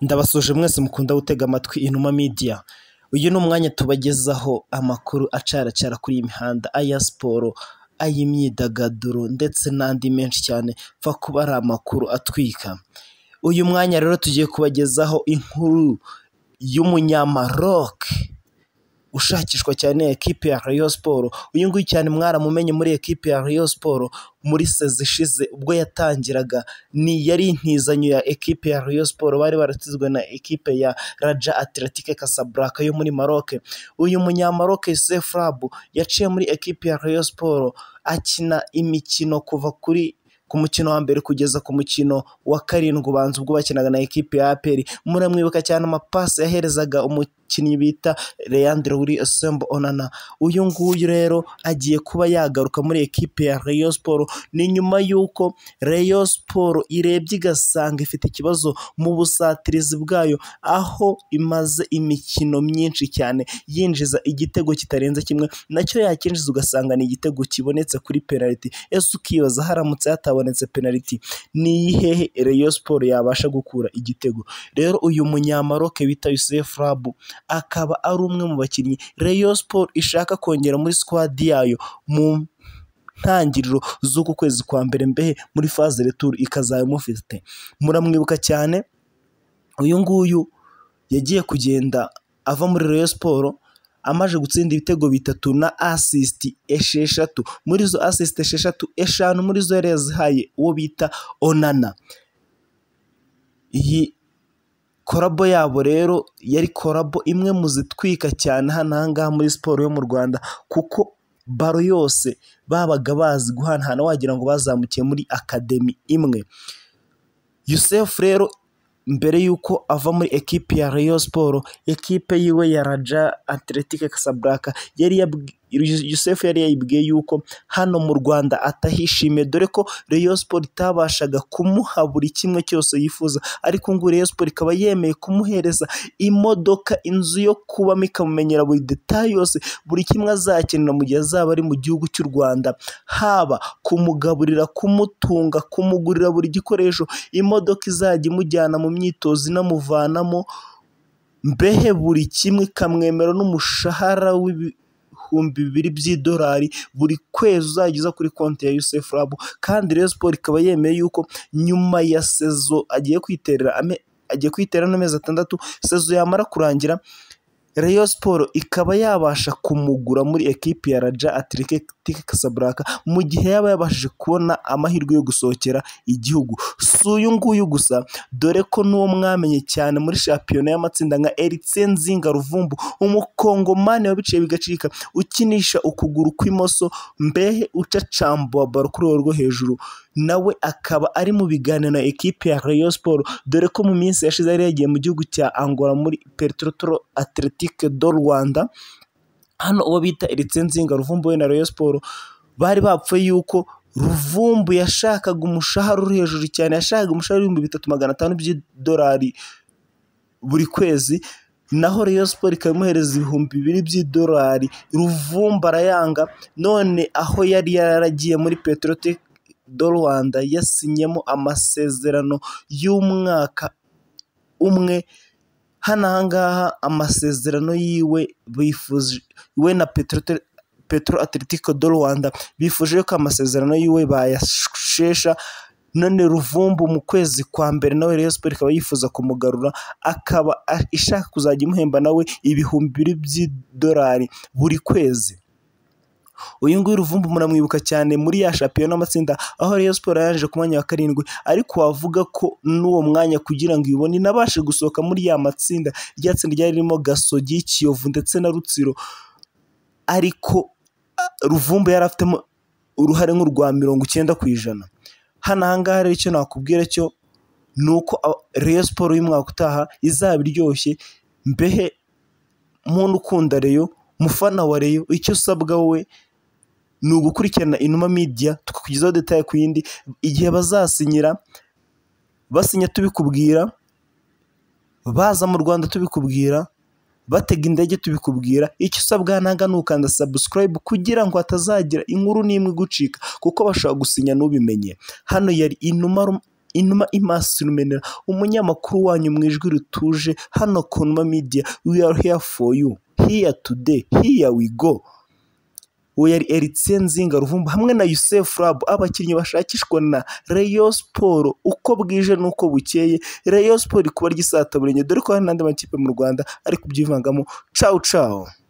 ndabasuje mwese mukunda gutega amatwi inuma midiya uyu ni umwanya tubagezaho amakuru acaracara kuri iyi mihanda aya siporo ay'imyidagaduro ndetse n'andi menshi cyane pfa kuba ari amakuru atwika uyu mwanya rero tugiye kubagezaho inkuru y'umunyamaroke ushakishwa cyane ekipi ya Rayon Sport uyu nguyu cyane mwaramumenye muri ekipi ya Rayon Sport muri sezi ishize ubwo yatangiraga ni yari intizanyo ya ekipe ya Rayon Sport bari baratizwe na ekipe ya Raja Athletique Casablanca yo muri Maroc uyu munyamaroke Youssef Rabu yaciye muri ekipe ya Rayon Sport akina imikino kuva kuri ku mukino wa mbere kugeza ku mukino wa karindwi ubanza ubwo bakinaga na ekipe ya APR muramwibuka cyane amapasi yaherezaga umukinnyi bita Leandro Willy Osembo Onana uyu nguyu rero agiye kuba yagaruka muri ekipe ya Rayon Sport ni nyuma y'uko Rayon Sport irebye igasanga ifite ikibazo mu busatirizi bwayo aho imaze imikino myinshi cyane yinjiza igitego kitarenze kimwe nacyo yakinjiza ugasanga ni igitego kibonetse kuri penaliti ese ukibaza haramutse hatabonetse penaliti ni iyihehe Rayon Sport yabasha gukura igitego rero uyu munyamaroke bita Youssef Rabu akaba ari umwe mu bakinnyi Rayon Sport ishaka kongera muri squad yayo mu ntangiriro z'uku kwezi kwa mbere mbehe muri phase retour ikazaba imufite muramwibuka cyane uyu nguyu yagiye kugenda ava muri Rayon Sport amaze gutsinda ibitego bitatu na asisiti esheshatu muri izo asisiti esheshatu eshanu muri zo yari yazihaye uwo bita Onana iyi korabo yabo rero yari korabo imwe mu zitwika cyane hano aha ngaha muri siporo yo mu Rwanda kuko baro yose babaga bazi guhanahana wagira ngo bazamukiye muri akademi imwe Youssef rero mbere y'uko ava muri ekipe ya Rayon Sport ekipe yiwe ya Raja Athletic Casablanca yari yabwi- Youssef yari yayibwiye yuko hano mu Rwanda atahishimiye dore ko Rayon Sport itabashaga kumuha buri kimwe cyose yifuza ariko ngo Rayon Sport ikaba yemeye kumuhereza imodoka inzu yo kubamo ikamumenyera buri detail yose buri kimwe azakenera mu gihe azaba ari mu gihugu cy'u Rwanda haba kumugaburira kumutunga kumugurira buri gikoresho imodoka izajya imujyana mu myitozo inamuvanamo mbehe buri kimwe ikamwemera n'umushahara w'ibihumbi bibiri by'idolari buri kwezi uzageza kuri konti ya Youssef Rabu kandi Rayon Sport ikaba yemeye yuko nyuma ya sezo agiye kwiterera ame, agiye kwiterera n'amezi atandatu sezo yamara kurangira Rayon Sport ikaba yabasha kumugura muri ekipi ya Raja Athletic Casablanca mu gihe yaba yabashije kubona amahirwe yo gusohokera igihugu si uyu nguyu gusa dore ko n'uwo mwamenye cyane muri shampiyona y'amatsinda nka Eriksen Zinga Ruvumbu umukongomani wabiciye bigacika ukinisha ukuguru kw'imoso mbehe ucacambuwa baro kuri urwo rwo hejuru nawe akaba ari mu biganiro na ekipi ya Rayon Sport dore ko mu minsi yashize yari yagiye mu gihugu cya Angola muri Petrotoro Athletique do Rwanda hano uwo bita Eritsenzinga Ruvumbu we na Rayon Sport bari bapfuye yuko Ruvumbu yashakaga umushahara uri hejuru cyane yashakaga umushahara w'ibihumbi bitatu magana atanu by'idolari buri kwezi naho Rayon Sport ikaba imuhereza ibihumbi bibiri by'idolari Ruvumbu arayanga none aho yari yaragiye muri Petrotech do Rwanda yasinyemo amasezerano y'umwaka umwe hano aha ngaha amasezerano yiwe bifuje we na Petrotech Petro Atletico do Rwanda bifuje ko amasezerano yiwe bayashesha none Ruvumbu mu kwezi kwa mbere nawe Rayon Sport ikaba yifuza kumugarura akaba a- ishaka kuzajya imuhemba nawe ibihumbi bibiri by'idolari buri kwezi uyu nguyu Ruvumbu muramwibuka cyane muri ya shampiyona y'amatsinda aho Rayon Sport yaje ku mwanya wa karindwi ariko wavuga ko n'uwo mwanya kugira ngo ibone inabashe gusohoka muri ya matsinda rya tsinda ryari ririmo Gasogi Kiyovu ndetse na Rutsiro ariko a- Ruvumbu yari afitemo uruhare nk'urwa mirongo icyenda ku ijana hano aha ngaha rero icyo nakubwira cyo ni uko a- Rayon Sport y'umwaka utaha izaba iryoshye mbehe muntu ukunda Rayon mufana wa Rayon icyo usabwa wowe ni ugukurikirana inuma media tukakugezaho detaye ku yindi igihe bazasinyira basinya tubikubwira baza mu rwanda tubikubwira batega indege tubikubwira icyo usabwa nanga ni ukanda subscribe kugira ngo hatazagira inkuru n'imwe igucika kuko bashobora gusinya ntubimenye hano yari inuma ru- inuma imasinumena umunyamakuru wanyu mu ijwi rituje hano ku numa media we are here for you here today here we go uwo yari Eritse Nzinga Ruvumbu hamwe na Yusef Rab abakinnyi bashakishwa na Rayon Sport uko bwije nuko bukeye Rayon Sport kuba ry'isataburenye dore ko hari n'andi makipe mu Rwanda ari kubyivangamo ciao ciao